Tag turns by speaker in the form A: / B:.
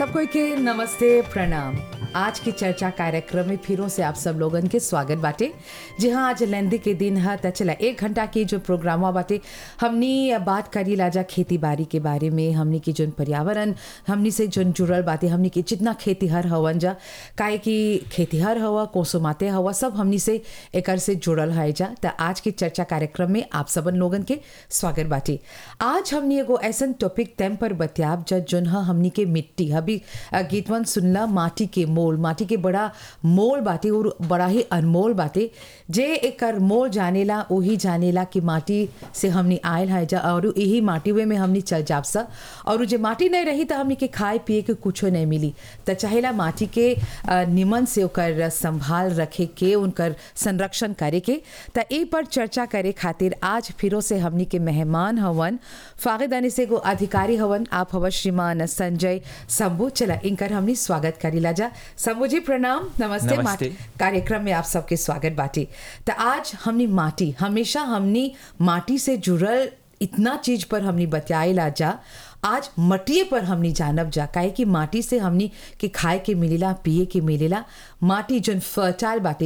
A: सबको के नमस्ते प्रणाम आज की चर्चा कार्यक्रम में फिरों से आप सब लोगन के स्वागत बाटे जी हाँ आज लेंदी के दिन है त चला एक घंटा की जो प्रोग्राम बाटे हमनी बात करी लाजा खेती बाड़ी के बारे में हमनी की जोन पर्यावरण हमनी से जोन जुड़ल बाटे हमनी के जितना खेतीहर हवन जा काहे कि खेतीहर हवा कोसोमाते हवा सब हमनी से एकर से जुड़ल है जा त आज की चर्चा कार्यक्रम में आप सबन लोगन के स्वागत बाटे आज हमनी एगो ऐसन टॉपिक तैम पर बतियाब जा जोन ह हमनी के मिट्टी अभी अ, गीतवन सुनला माटी के मोल माटी के बड़ा मोल बाटे और बड़ा ही अनमोल बाटे जे एकर मोल जानेला वही जानेला कि माटी से हमनी आयल है जा और यही माटी वे में हमनी चल जाब सा और जे माटी नहीं रही तो हमनी के खाए पिए के कुछो नहीं मिली त चाहेला माटी के अ, निमन से ओकर संभाल रखे के उनकर संरक्षण करे के त ए पर चर्चा करे खातिर आज फिरो से हमनी के मेहमान हवन फागिदानी से एगो अधिकारी हवन आप हवन श्रीमान संजय शंभू चला इनकर हमनी स्वागत करीला जा शंभू जी प्रणाम नमस्ते,
B: नमस्ते।
A: माटी कार्यक्रम में आप सबके स्वागत बाटी त आज हमनी माटी हमेशा हमनी माटी से जुड़ल इतना चीज पर हमनी बतियाइला जा आज मटिए पर हमनी जानब जा काहे कि माटी से हमनी के खाए के मिलेला पिए के मिलेला माटी जोन फर्टाइल बाटे